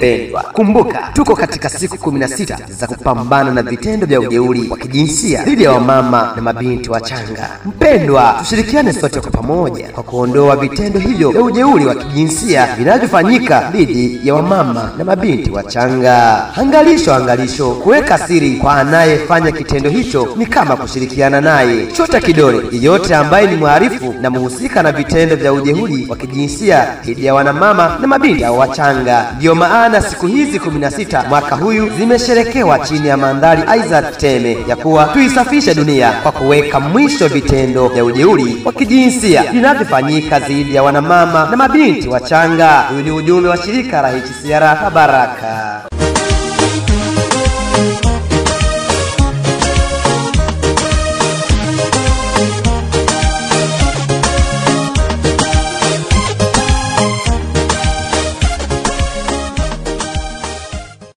mpendwa, kumbuka tuko katika siku 16 za kupambana na vitendo vya ujeuri wa kijinsia dhidi ya wamama na mabinti wachanga. Mpendwa, tushirikiane sote kwa pamoja kwa kuondoa vitendo hivyo vya ujeuri wa kijinsia vinavyofanyika dhidi ya wamama na mabinti wachanga. Angalisho, angalisho, kuweka siri kwa anayefanya kitendo hicho ni kama kushirikiana naye. Chota kidole yeyote ambaye ni mhalifu na mhusika na vitendo vya ujeuri wa kijinsia dhidi ya wanamama na mabinti au wachanga. Ndiyo maana siku hizi 16 mwaka huyu zimesherekewa chini ya mandhari Isaac Teme ya kuwa tuisafishe dunia kwa kuweka mwisho vitendo vya ujeuri wa kijinsia vinavyofanyika dhidi ya wanamama na mabinti wachanga. Huyu ni ujumbe wa shirika la HCR Baraka.